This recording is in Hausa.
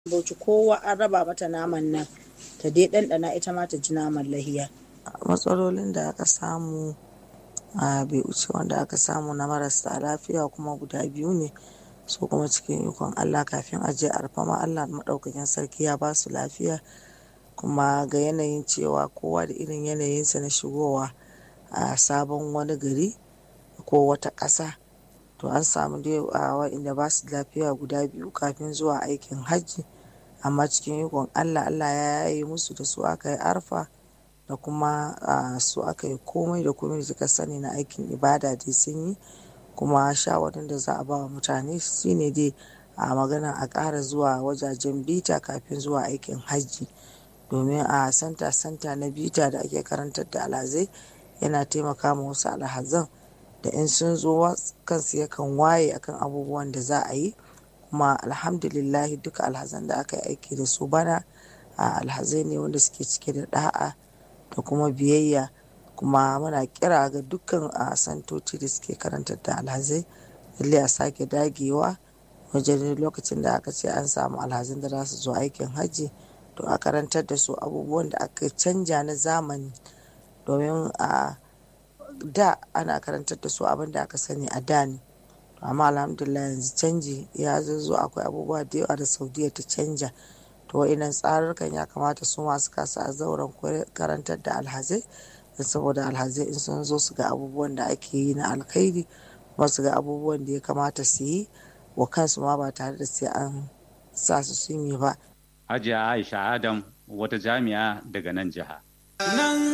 Bauchi kowa an raba mata naman nan ta dai ɗanɗana ita ma ta ji naman lahiya. matsalolin da aka samu a bai wuce wanda aka samu na marasa lafiya kuma guda biyu ne su kuma cikin ikon Allah kafin a je arfama Allah maɗaukakin sarki ya ba su lafiya kuma ga yanayin cewa kowa da irin yanayinsa na shigowa a sabon wani gari ko wata ƙasa to an samu dai a wa'inda ba su lafiya guda biyu kafin zuwa aikin hajji amma cikin ikon Allah Allah ya yaye musu da su aka yi arfa da kuma su aka yi komai da komai da suka sani na aikin ibada dai sun yi kuma shawarin da za a ba wa mutane shine dai a magana a ƙara zuwa wajajen bita kafin zuwa aikin hajji domin a santa santa na bita da ake karantar da alhazai yana taimaka ma wasu alhazan da in sun zo kansu yakan waye akan abubuwan da za a yi kuma alhamdulillahi duka alhazan da aka yi aiki da su bana alhazai ne wanda suke cike da da'a da kuma biyayya kuma muna kira ga dukkan a santoci da suke karantar da alhazai lalle a sake dagewa wajen lokacin da aka ce an samu alhazan da za su zo aikin hajji to a karantar da su abubuwan da aka canja na zamani domin a da ana karantar da su abin da aka sani a da ne amma alhamdulillah yanzu canji ya zo akwai abubuwa da yawa da saudiya ta canja to wa'inan tsarurrukan ya kamata su masu kasa a zauren karantar da alhazai saboda alhazai in sun zo su ga abubuwan da ake yi na alkhairi kuma su ga abubuwan da ya kamata su yi wa kansu ma ba tare da sai an sa su sun yi ba Hajiya Aisha Adam wata jami'a daga nan jiha.